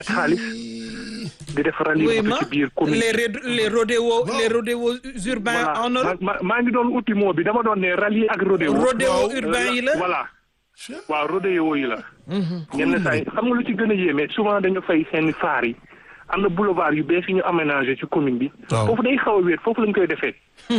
xaalis di def rallye oui moto ma ci biir commune les ré- les rodéos les rodéos urbains voilà en ma Europe ma- maa ngi doon uti moo bi dama doon ne rallye ak rodéo rodéo waaw. urbain yi la voilà waaw rodéo yi la ñenn saa yi xam nga lu ci gën a yéeme souvent dañu fay seen faar yi am na boulevard yu bees yi ñu aménagé ci commune bi Waaw. foofu day xaw a wéet foofu lañ koy defee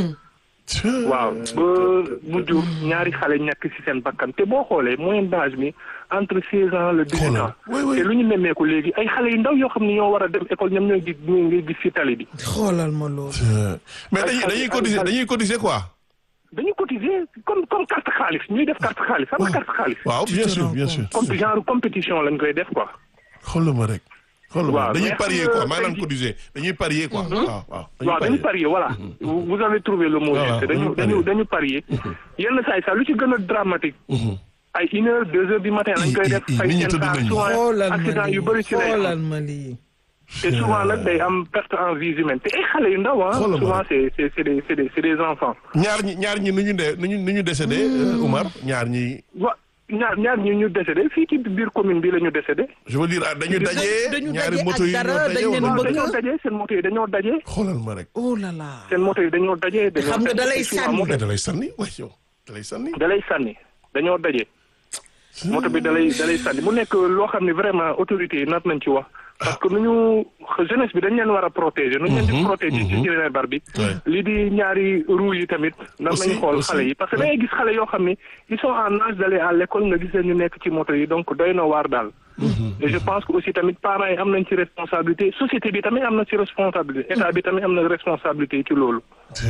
waaw ba mujj ñaari xale ñàkk ci seen bakkan te boo xoolee moyenne d'âge mi entre seize ans le dix-huit Xoolal. ans Oui, oui. te lu ñu nemmeeku léegi ay xale yu ndaw yoo xam ne ñoo war a dem école ñoom ñooy gis ñoo ngay gis ci tali bi xoolal ma loolu mais dañuy dañuy cotiser dañuy cotiser quoi. dañu cotiser comme comme carte xaalis ñuy def carte xaalis xam nga carte xaalis waaw bien te sûr rends bien compte. sûr. comme genre compétition lañ koy def quoi xoolal ma rek. xoolal ma Waaw, dañuy mais parier xam nga quoi maanaam tey jii- cotiser dañuy parier quoi. waaw waaw waaw dañu parier voilà vous vous avez trouvé le mot Voilà, juste dañu dañu dañu dañu parier yenn saa yi sax lu ci gën a dramatique ay une heure deux heures du matin lañ koy def i- i- ay nit ñi seen tëdd saa nañu. souvent xoolal ma accident lii yu bëri ci lay xoolal am ma lii te souvent nag day am perte en vie humaine te ay xale yu ndaw ah Xoolal ma souvent c'est c'est c'est des c'est des c'est des enfants ñaar ñi ñaar ñi nu ñu de nu ñu nu ñu décédé euh, Oumar ñaar ñi wa ñaar ñaar ñi ñu décédé fii ci biir commune bi la ñu décédé je veux dire ah, dañu daje dañu ñaari daje moto ak yi ñoo dara, daje dañ leen wala waaw bëgg. dañoo daje seen moto yi dañoo daje xoolal ma rek. oh là là seen moto yi dañoo daje dañoo xam nga da lay souvent sànni. moto mais da lay sànni waaye yow da lay sànni. da lay sànni dañoo daje moto bi da lay da lay sànni mu nekk loo xam ne vraiment autorités yi nar nañ ci wax parce que nu ñu jeunesse bi dañ leen war a protéger nu ñu leen di protéger ci Djiné Bar bi Ouais. lii di ñaari roue yi tamit nar Aussi, nañu xool aussi. xale yi parce que da ngay gis xale yoo xam ne ils sont en âge d'aller à l'école nga gis leen ñu nekk ci moto yi donc doy na waar daal et je pense que aussi tamit parents yi am nañ ci responsabilité société bi tamit am na ci responsabilité état bi tamit am na responsabilité ci loolu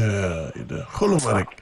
xoolal ma rek.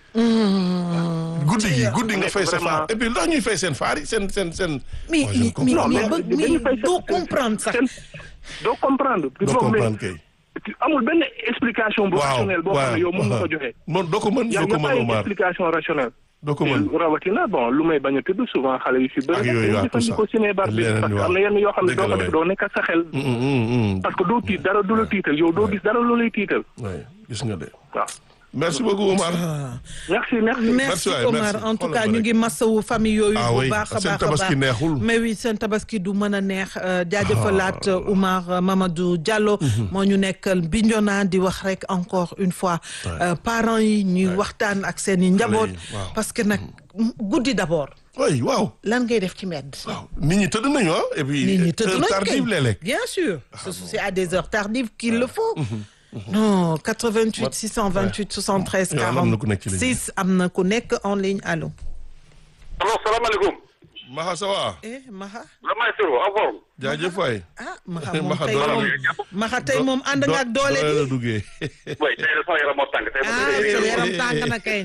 guddi gi guddi nga fay sa Vraiment. faar et puis ndax ñuy fay seen faar yi seen seen seen. mais Moi, je ne mais comprends mais pas. ba- Mais dañu mais fay doo seen- comprendre sax seen doo comprendre doo Foog mais- comprendre kay. amul benn explication bu waaw rationnelle boo xam ne yow mën nga waaw. ko joxe. moom doo ko mën yaa doo ko nga mën pas une Omar explication rationnelle. doo ko mën. te rawatina bon lu may bañ a tudd souvent xale yu si Ak bëri. yooyu, waaw, tout ça. jëfandikoo ciné bar bi Leneen parce que waaw. am na yenn yoo xam ne Dëgg doo la, ko def waay. doo nekk ak sa xel. Mm, mm, mm. parce que doo tiit dara du la tiital yow doo gis dara lu lay tiital. Ouais, gis nga de. waaw merci beaucoup Omar. merci merci. merci waay, Omar merci. en tout Xoolal cas ma ñu rek. ngi masawu famille yooyu Ah bu oui, baax a seen baax a tabaski baax neexul. mais oui seen tabaski du mën a neex euh, jaajëfalaat euh, Oumar euh, Mamadou Diallo moo ñu nekkal Bignona di wax rek encore une fois euh, parents yi ñuy waxtaan ak seen i njaboot yi, waaw. parce que nag guddi d'abord oui waaw. lan ngay def ci mbedd waaw nit ñi tëdd nañu ah et puis. nit ñi tëdd heure nañ tardive kay. léeg-léeg. bien sûr c'est à des heures tardives qu'il le faut non 88 628 73 Yow am na ku nekk ci ligne bi. 46 am na ku nekk en ligne allo allo salaamaaleykum. Maxa ça va. eh Maxa la maestro en forme. jaajëf waay. ah Maxa moom Maxa tey doole moom Maxa tey moom ànd nga ak doole la bi duggee. oui tey de sama yaram moo tàng tey. ah sa yaram tàng na kay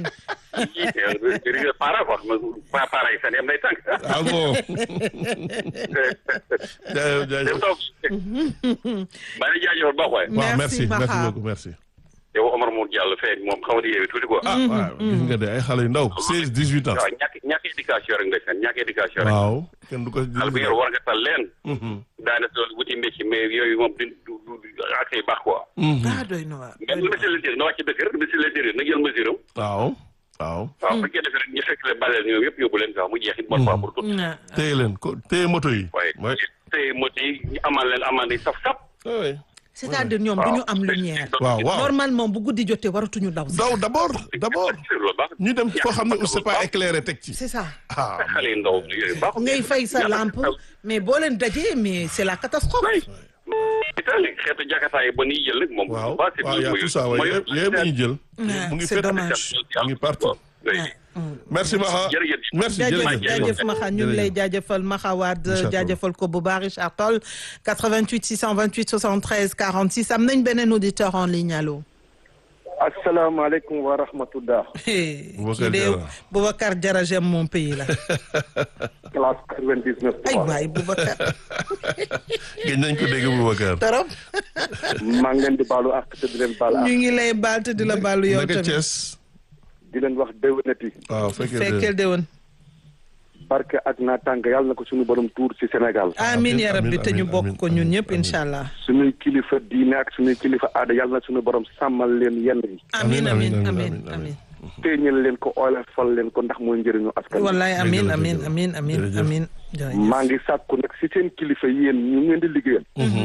jërëjëf para quoi ma para yi seen yam day tàng. ah bon. jaajëf dem jaajëf. toog. maa ngi jaajëfal baax waay. waaw Merci, merci merci Maxa. beaucoup merci. yow Omar Mour Diallo fee moom xaw ma yeewi tuuti quoi. ah waaw gis nga de ay xale yu ndaw 16 18 ans. waaw ñàkk ñàkk éducation rek ndeysaan ñàkk éducation rek. waaw kenn du ko. xale bu yor war nga tal leen. daanaka loolu wuti métier mais yooyu moom du du du ak ay baax quoi. ah doy na waar mais lu monsieur l'intérieur na wàcc dëkk rek monsieur l'intérieur na jël mesure am. waaw waaw. waaw bu fekkee defee rek ñu fekk leen baleel ñoom yëpp yóbbu leen sax mu jeex it bonne fois pour tout. Ah, téye leen ko téye moto yi. waaye mooy. tey moto yi ñu amal leen amande yi saf saf. oui. c'est-à-dire ñoom du ñu am lumière waaw waaw. normalement bu guddi jotee waratuñu daw sax daw d'abord d'abord loolu baax ñu dem foo xam ne c'est pas éclairé teg ci. c'est ça ah xale yu ndaw yooyu baax ngay fay sa lampe mais boo leen dajee mais c'est la catastrophe oui itali xeetu jakataay ba nii jël nag moom waaw ba c'est waaw y a tout ça waaye yëpp yëpp ñu jël. Ouais, mu ngi c'est fépp dommage. mu ngi partout. merci Maxa jërëjëf. merci jaajëf jërëjëf jaajëf Maxa ñu ngi lay jaajëfal Maxa Wade Richard Toll. jaajëfal ko bu baax Richard Toll 88 628 73 46 am nañ beneen auditeur en ligne allo. asalaamaaleykum wa rahmatullah Boubacar kii de Diarra. Boubacar Diarra j'aime mon pays la classe 99 ay waay Boubacar gëj nañ ko dégg Boubacar. torop maa ngi leen di baalu ak te di leen baal ak ñu ngi lay baal te di la baalu yow naka tamit Thiès. di leen wax déwénati waaw fekkee fekkeel déwén barke ak naataange yàlla na ko suñu borom tuur ci Sénégal amiin ya rabbi amiin, te ñu amiin, bokk ko ñun amiin, ñëpp amiin. incha allah suñuy kilifa diine ak suñuy kilifa aada yàlla na suñu borom sàmmal leen yenn yi amiin Amiin, amiin amiin, amiin amiin, amiin téeñal leen ko oyofal leen ko ndax mooy njëriñu askan wi. wallaay amin Dëgg la, amin dëgg la. amin amin Jërëjëf. amin jërëjëf maa ngi sàkku nag si seen kilifa yéen ñu ngeen di liggéeyal.